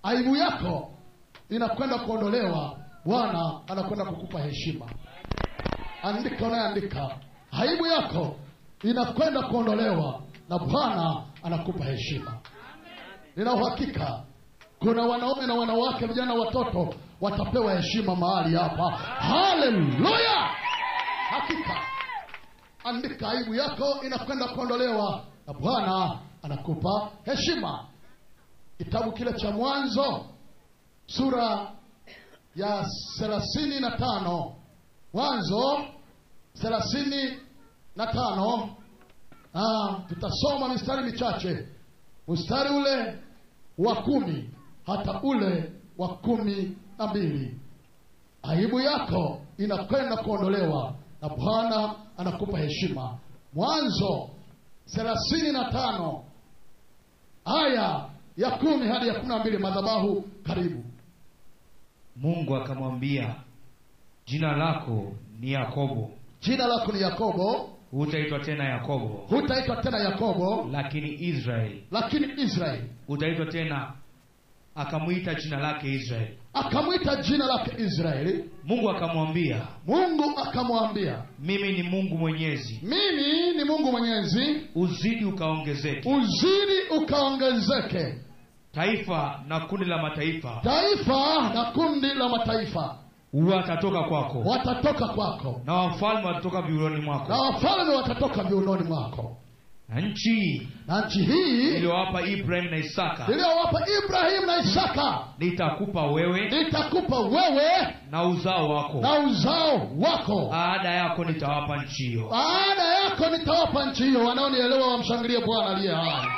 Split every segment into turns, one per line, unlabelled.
aibu yako inakwenda kuondolewa bwana anakwenda kukupa heshima andika unayeandika aibu yako inakwenda kuondolewa na bwana anakupa heshima nina uhakika kuna wanaume na wanawake vijana watoto watapewa heshima mahali hapa haleluya hakika andika aibu yako inakwenda kuondolewa na bwana anakupa heshima kitabu kile cha mwanzo sura ya thelathini na tano mwanzo thelathini na tano ah, tutasoma mistari michache mstari ule wa kumi hata ule wa kumi na mbili aibu yako inakwenda kuondolewa na bwana anakupa heshima mwanzo thelathini na tano aya ya kumi hadi ya kumi na mbili madhabahu karibu
mungu akamwambia jina lako ni yakobo
jina lako ni yakobo
hutaitwa tena yakobo
hutaitwa tena yakobo
lakini israeli
lakini israeli
utaitwa tena akamwita jina lake israeli
akamwita jina lake israeli
mungu akamwambia
mungu akamwambia
mimi ni mungu mwenyezi
mimi ni mungu mwenyezi
uzidi ukaongezeke
uzidi ukaongezeke
taifa na kundi la mataifa
taifa na kundi la mataifa
watatoka kwako
watatoka kwako
na wafalme watatoka viuroni
na
mwako
wafalme watatoka viunoni mwako
na nchi
na nchi hii
iliyowapa ibrahim na isaka
iliyowapa ibrahimu na isaka
nitakupa wewe
nitakupa wewe
na uzao wako
na uzao wako
baada yako nitawapa nchi hiyo
baada yako nitawapa nchi hiyo wanaonielewa wamshangilie bwana aliye hai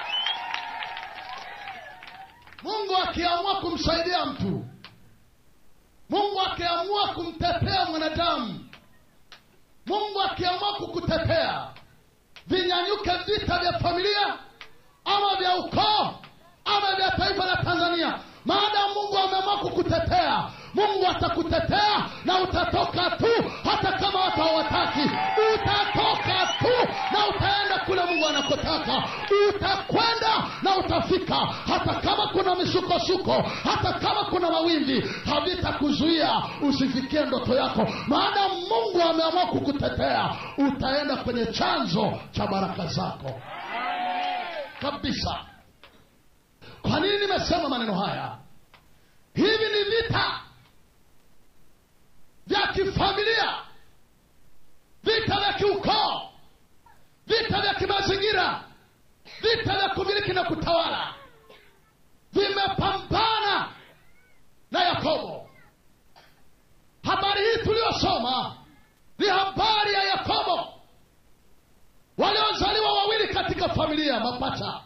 mungu akiamua kumsaidia mtu mungu akiamua kumtetea mwanadamu mungu akiamua kukutetea vinyanyuke vita vya familia ama vya ukoo ama vya taifa la tanzania maadamu mungu ameamua kukutetea mungu atakutetea na utatoka tu hata kama watu hawataki utatoka tu na utaenda kule mungu anakotaka utakwenda na utafika hata kama kuna misukosuko hata kama kuna mawimbi havitakuzuia usifikie ndoto yako maadamu mungu ameamua kukutetea utaenda kwenye chanzo cha baraka zako kabisa kwa nini nimesema maneno haya hivi ni vita vya kifamilia vita vya kiukoo vita vya kimazingira vita vya kumiliki na kutawala vimepambana na yakobo habari hii tuliyosoma ni habari ya yakobo waliozaliwa wawili katika familia mapacha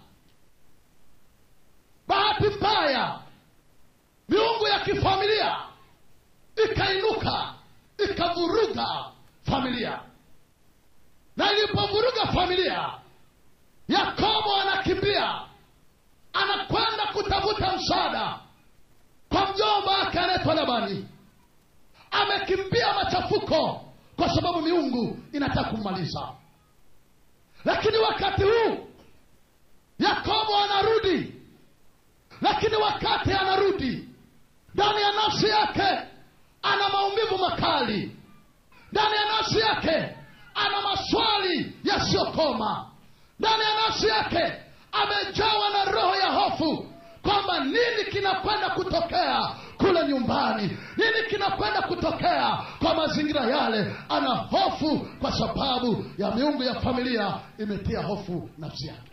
bahati mbaya miungu ya kifamilia ikainuka ikavuruga familia na ilipovuruga familia yakobo anakimbia anakwenda kutafuta msaada kwa mjomba wake anaitwa labani amekimbia machafuko kwa sababu miungu inataka kummaliza lakini wakati huu yakobo anarudi lakini wakati anarudi ndani ya nafsi yake ana maumivu makali ndani ya nafsi yake ana maswali yasiyokoma ndani ya nafsi yake amejawa na roho ya hofu kwamba nini kinakwenda kutokea kule nyumbani nini kinakwenda kutokea kwa mazingira yale ana hofu kwa sababu ya miungu ya familia imetia hofu nafsi yake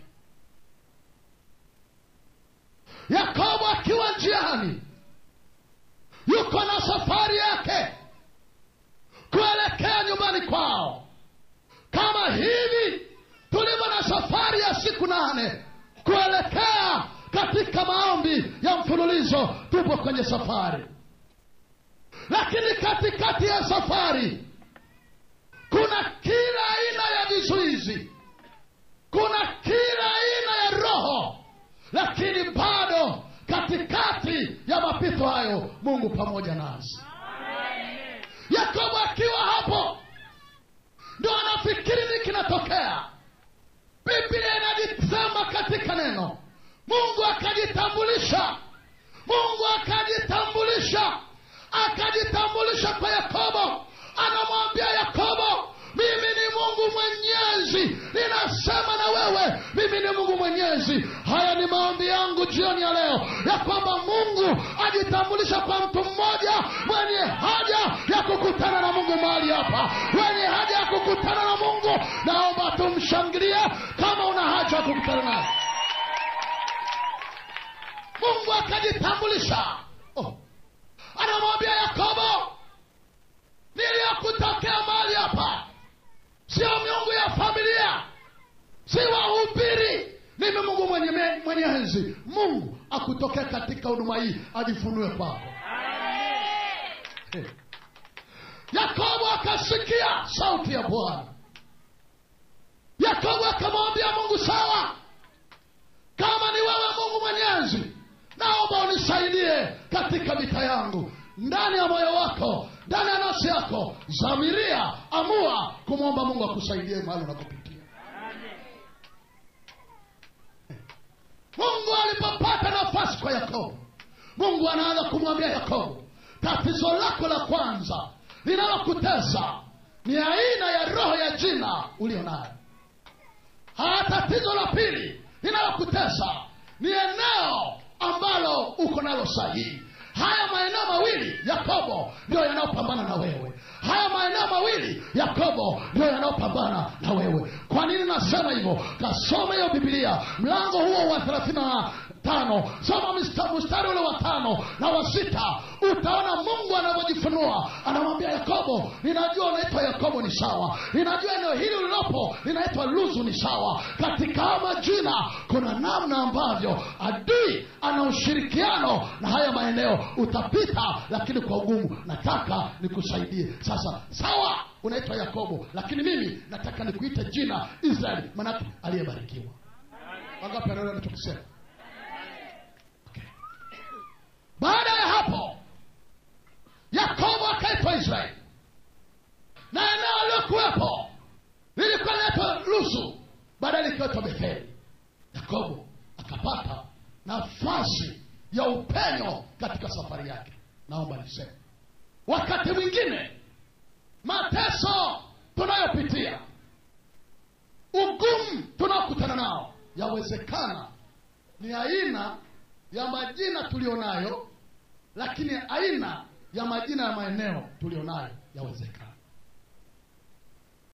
yakobo akiwa njiani yuko na safari yake kuelekea nyumbani kwao kama hivi tulivyo na safari ya siku nane kuelekea katika maombi ya mfululizo tupo kwenye safari lakini katikati ya safari kuna kila aina ya vizuizi kuna kila aina ya roho lakini bado katikati ya mapito hayo mungu pamoja nasi yakobo akiwa hapo ndo anafikiri ni kinatokea biblia inajisema katika neno mungu akajitambulisha mungu akajitambulisha akajitambulisha kwa yakobo anamwambia yakobo mimi ni mungu mwenyezi ninasema na wewe mimi ni mungu mwenyezi haya ni maombi yangu jioni ya leo ya kwamba mungu ajitambulisha kwa mtu mmoja mwenye haja ya kukutana na mungu mahali hapa mwenye haja ya kukutana na mungu naomba tumshangilie kama una haja ya kukutana naye mungu akajitambulisha oh. anamwambia yakobo niliyokutokea mahali hapa sio miungu ya familia si wahubiri mimi mungu mwenye, mwenye enzi mungu akutokea katika huduma hii ajifunue kwako Eh. yakobo akasikia sauti ya bwana yakobo akamwambia mungu sawa kama ni wewe mungu mwenyezi naomba unisaidie katika vita yangu ndani ya moyo wako ndani ya nafsi yako zamiria amua kumwomba mungu akusaidie mahali unakopitia mungu alipopata nafasi kwa yakobo mungu anaanza kumwambia yakobo tatizo lako la kwanza linalokutesa ni aina ya roho ya jina ulio nayo haya tatizo la pili linalokutesa ni eneo ambalo uko nalo sahihi haya maeneo mawili yakobo ndio yanayopambana na wewe haya maeneo mawili yakobo ndio yanayopambana na wewe kwa nini nasema hivyo kasoma hiyo bibilia mlango huo wa thelathini na tano soma mista- mstari ule wa tano na wa sita utaona mungu anavyojifunua anamwambia yakobo ninajua unaitwa yakobo ni sawa ninajua eneo hili ulilopo linaitwa luzu ni sawa katika haya majina kuna namna ambavyo adui ana ushirikiano na haya maeneo utapita lakini kwa ugumu nataka nikusaidie sasa sawa unaitwa yakobo lakini mimi nataka nikuite jina israeli manake aliyebarikiwa wangapi anaona nachokisema baada ya hapo yakobo akaitwa israeli na eneo aliyokuwepo lilikuwa linaitwa luzu baadaye likiwetwa betheli yakobo akapata nafasi ya upenyo katika safari yake naomba niseme wakati mwingine mateso tunayopitia ugumu tunaokutana nao yawezekana ni aina ya majina tulionayo lakini aina ya majina ya maeneo tulionayo yawezekana